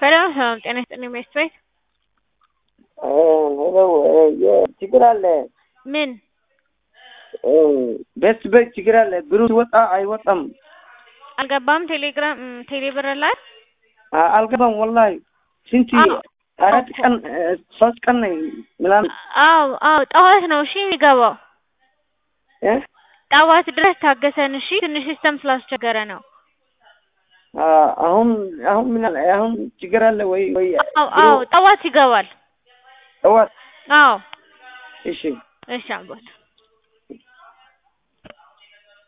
ሰላም ሰላም፣ ጤና ይስጥልኝ ሚስት ቤት ሄሎ ችግር አለ። ምን ቤት ቤት ችግር አለ። ብሩ ሲወጣ አይወጣም። አልገባም? ቴሌግራም ቴሌ ብር ላይ አ- አልገባም ወላሂ ስንት አዎ። አራት ቀን ሶስት ቀን ነኝ ምናምን አዎ አዎ፣ ጠዋት ነው እሺ የሚገባው። እ? ጠዋት ድረስ ታገሰን እሺ። ትንሽ ሲስተም ስላስቸገረ ነው። አ- አሁን አሁን ምን አለ አሁን ችግር አለ ወይ ወይ አዎ አዎ፣ ጠዋት ይገባል። ጠዋት አዎ እሺ እሺ አባት